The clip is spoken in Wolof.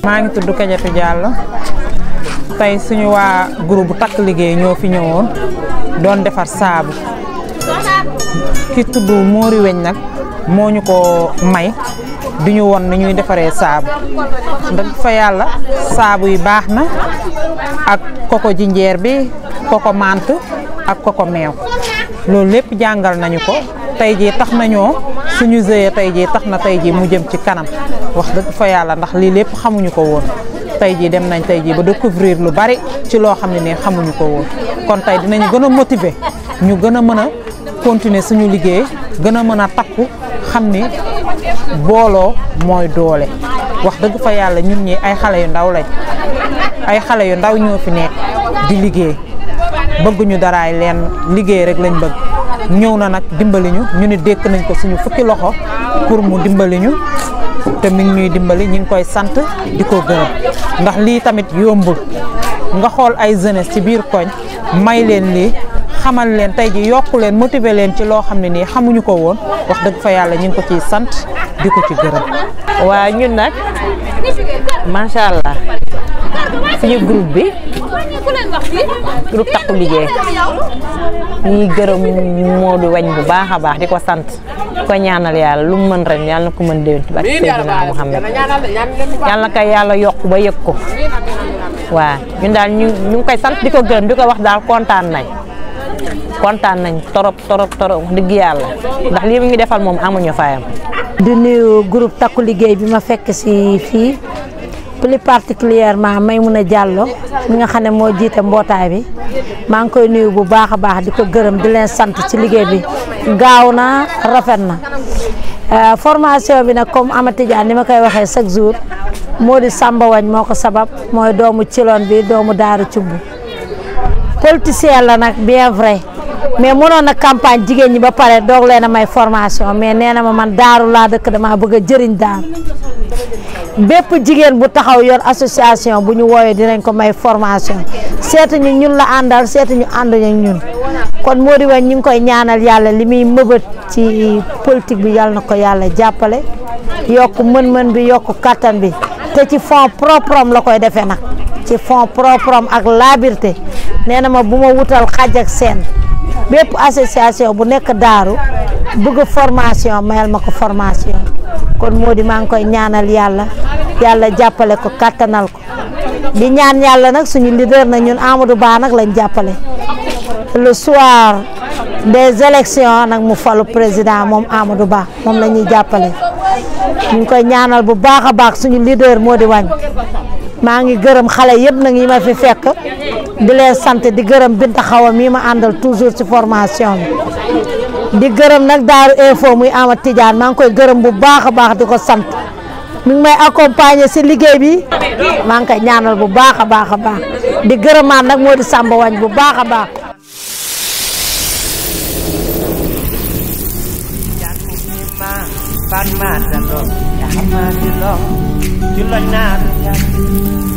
maa ngi tudd Kadiatou Diallo tey suñu waa groupe bu takk liggéey ñoo fi ñëwoon doon defar saabu ki tudd Mori Weñ nag moo ñu ko may di ñu won ni ñuy defaree saabu ndax fa yàlla saabu yi baax na ak koko jinjeer bi koko mant ak koko meew loolu lépp jàngal nañu ko tey jii tax nañoo suñu sëyee tey jii tax na tey jii mu jëm ci kanam wax dëgg fa yàlla ndax lii lépp xamuñu ko woon tey jii dem nañ tey jii ba découvrir lu bari ci loo xam ne nii xamuñu ko woon kon tey dinañu gën a motiver ñu gën a mën a continuer suñu liggéey gën a mën a takku xam ni booloo mooy doole wax dëgg fa yàlla ñun ñi ay xale yu ndaw lañ ay xale yu ndaw ñoo fi nekk di liggéey bëgguñu daraay leen liggéey rek lañ bëgg ñëw na nag dimbali ñu ñu ni dékk nañ ko suñu fukki loxo pour mu dimbali ñu te mi ngi ñuy dimbali ñu ngi koy sant di ko gërëm ndax lii tamit yombul nga xool ay jeunesse ci biir koñ may leen lii xamal leen tey ji yokku leen motiver leen ci loo xam ne nii xamuñu ko woon wax dëgg fa yàlla ñu ngi ko ciy sant di ko ci gërëm. waa ñun nag macha allah suñu groupe bi groupe takku liggéey ñuy gërëm Modou Wañ bu baax a baax di ko sant ko ñaanal yàlla lu mu mën ren yàlla na ko mën déwén ba Seydina Muhammad yàlla na ko yàlla yokk ba yëg ko waa ñun daal ñu ñu ngi koy sant di ko gërëm di ko wax daal kontaan nañ kontaan nañ torop torop torop wax dëgg yàlla ndax lii mu ngi defal moom amuñu fayam. di nuyu groupe takku liggéey bi ma fekk si fii plus particulièrement Maymouna Diallo mi nga xam ne moo jiite mbootaay bi maa ngi koy nuyu bu baax a baax di ko gërëm di leen sant ci liggéey bi gaaw na rafet na formation bi nag comme Amady Dia ni ma koy waxee chaque jour moo di Samba Wañ moo ko sabab mooy doomu Ciloon bi doomu Daaru Cubb politicien la nag bien vrai mais mënoon na campagne jigéen ñi ba pare doog leen a may formation mais nee na ma man daaru laa dëkk damaa bëgg a jëriñ daaru bépp jigéen bu taxaw yor association bu ñu wooyee dinañ ko may formation seetu ñu ñun la àndal seetu ñu ànduñu ñun kon moo di wañ ñu ngi koy ñaanal yàlla li muy mëbët ci politique bi yàlla na ko yàlla jàppale yokk mën-mën bi yokk kattan bi te ci fond propre am la koy defee nag ci fond propre am ak labirté nee na ma bu ma wutal xaj ak seen bépp association bu nekk daaru bëgg formation mayal ma ko formation kon moo di maa ngi koy ñaanal yàlla yàlla jàppale ko kattanal ko di ñaan yàlla nag suñu leader na ñun Amadou Ba nag lañ jàppale le soir des élections nag mu falu président moom Amadou Ba moom la ñuy jàppale ñu ngi koy ñaanal bu baax a baax suñu leader moo di wàññ maa ngi gërëm xale yëpp nag yi ma fi fekk di leen sant di gërëm Binta Xawa mii ma àndal toujours ci formation bi di gërëm nag Daaru Info muy Amad Tidiane maa ngi koy gërëm bu baax a baax di ko sant mi ngi may accompagner si liggéey bi maa ngi koy ñaanal bu baax a baax a baax di gërëmaat nag moo di Samba Wañ bu baax a baax. Pan mata lo, ya mati lo, julo na